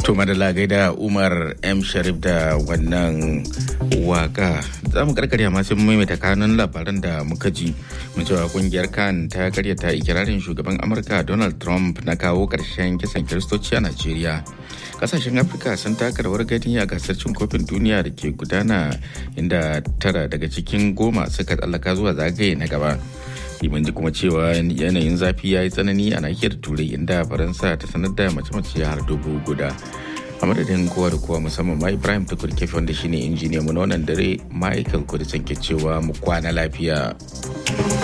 To madalla gaida Umar M Sharif da wannan waka za mu karkarya masu maimaita kanun labaran da muka ji mu cewa kungiyar kan ta karyata ikirarin shugaban Amurka Donald Trump na kawo karshen kisan kiristoci a Najeriya. Kasashen Afirka sun taka rawar gani a gasar cin kofin duniya da ke gudana inda tara daga cikin goma suka tsallaka zuwa zagaye na gaba. mun ji kuma cewa yanayin zafi ya yi tsanani a nahiyar turai inda faransa ta sanar da mace-mace har dubu guda a madadin kowa da kowa musamman ma ibrahim tukur kefi wanda shine injiniya mu na wannan dare michael kudisan ke cewa mu kwana lafiya